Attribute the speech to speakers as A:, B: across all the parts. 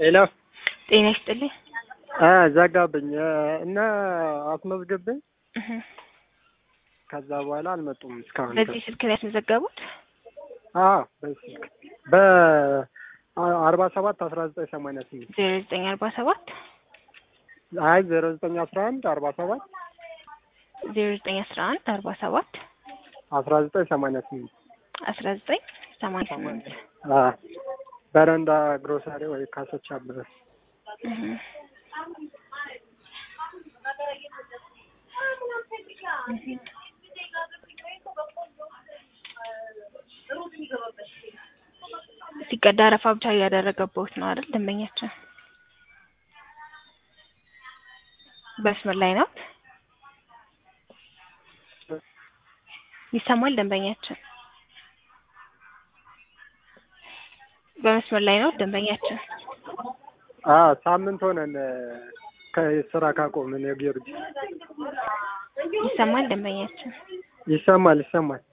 A: ሄሎ
B: ጤና ይስጥልኝ።
A: ዘጋብኝ እና አስመዝግብኝ
B: እህ
A: ከዛ በኋላ አልመጡም እስካሁን
B: በዚህ ስልክ ላይ ያስመዘገቡት?
A: አዎ በዚህ ስልክ በአርባ ሰባት አስራ ዘጠኝ ሰማንያ ስምንት
B: ዜሮ ዘጠኝ አርባ ሰባት
A: አይ ዜሮ ዘጠኝ አስራ አንድ አርባ ሰባት
B: ዜሮ ዘጠኝ አስራ አንድ አርባ ሰባት
A: አስራ ዘጠኝ ሰማንያ ስምንት
B: አስራ ዘጠኝ ሰማንያ ስምንት
A: በረንዳ ግሮሰሪ ወይ ካሶች አበበ
B: እህ ሲቀዳ አረፋ ብቻ እያደረገበት ነው አይደል? ደንበኛችን በመስመር ላይ ነው። ይሰማል? ደንበኛችን በመስመር ላይ ነው። ደንበኛችን
A: አዎ ሳምንት ሆነን ከስራ ካቆምን የጊዮርጊስ
B: ይሰማል? ደንበኛችን
A: ይሰማል ይሰማል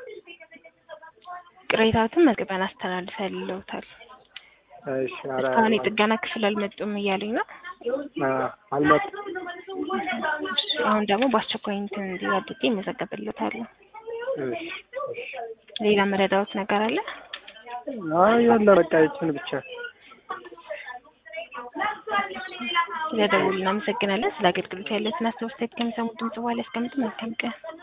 B: ቅሬታዎትን መዝግበን አስተላልፈልለውታል።
A: እሺ ኧረ
B: እስካሁን የጥገና ክፍል አልመጡም እያሉኝ ነው።
A: አዎ አልመጡም
B: አሁን ደግሞ በአስቸኳይ እንትን እንዲህ አድርጌ እመዘገብልዎታለሁ።
A: እሺ እሺ
B: ሌላ መረዳዎት ነገር አለ?
A: አይ የለም በቃ ይችን ብቻ
B: ስለ ደውሉ እናመሰግናለን። ስለ አገልግሎት ያለትን አስተያየት ከሚሰሙት ድምጽ በኋላ ያስቀምጡ። መልካም ቀን